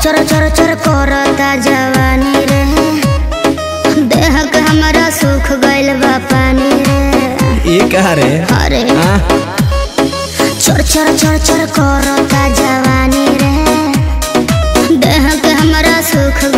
चर चर चर करता जवानी रे देह के हमारा सुख गइल बा पानी रे ये कहा रे अरे हाँ चर चर चर चर करता जवानी रे देह के हमारा सुख